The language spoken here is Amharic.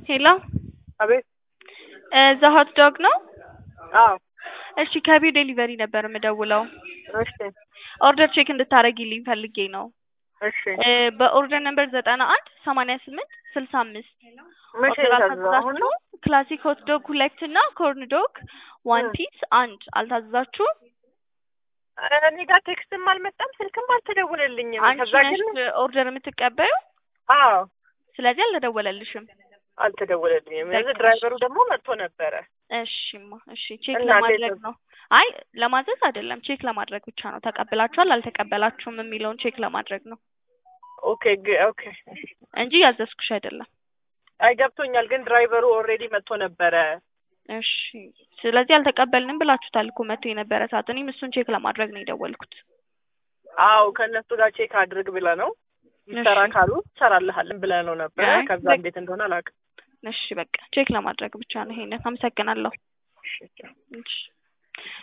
ሄሎ አቤት። እዛ ሆት ዶግ ነው? አዎ። እሺ ከቢው ዴሊቨሪ ነበር የምደውለው። እሺ ኦርደር ቼክ እንድታደርጊልኝ ፈልጌ ነው። እሺ። እ በኦርደር ነምበር ዘጠና አንድ ሰማንያ ስምንት ስልሳ አምስት መቼ ኦርደር የታዘዘው? አሁን ነው? አልታዘዛችሁም? ክላሲክ ሆት ዶግ ሁለት እና ኮርን ዶግ ዋን እ። ፒስ አንድ አልታዘዛችሁም? እኔ ጋር ቴክስትም አልመጣም ስልክም አልተደወለልኝም። አንቺ ከዛ ነሽ ግን ኦርደር የምትቀበዩ? አዎ ስለዚህ አልተደወለልሽም። አልተደወለልኝም። በቃ እዚህ ድራይቨሩ ደግሞ መጥቶ ነበረ። እሺማ እሺ ቼክ እና ለማድረግ እንዴት ነው። አይ ለማዘዝ አይደለም ቼክ ለማድረግ ብቻ ነው። ተቀብላችኋል አልተቀበላችሁም የሚለውን ቼክ ለማድረግ ነው ኦኬ ግ- ኦኬ እንጂ ያዘዝኩሽ አይደለም። አይ ገብቶኛል። ግን ድራይቨሩ ኦልሬዲ መጥቶ ነበረ። እሺ ስለዚህ አልተቀበልንም ብላችሁታል እኮ መጥቶ የነበረ ሰዓት። እኔም እሱን ቼክ ለማድረግ ነው የደወልኩት። አዎ ከእነሱ ጋር ቼክ አድርግ ብለ ነው ይሰራ እሺ። ካሉ ትሰራልሃለን ብለ ነው ነበረ። አይ ከዛ በቃ እንዴት እንደሆነ አላውቅም። እሺ በቃ ቼክ ለማድረግ ብቻ ነው ይሄንን። አመሰግናለሁ። እሺ። እሺ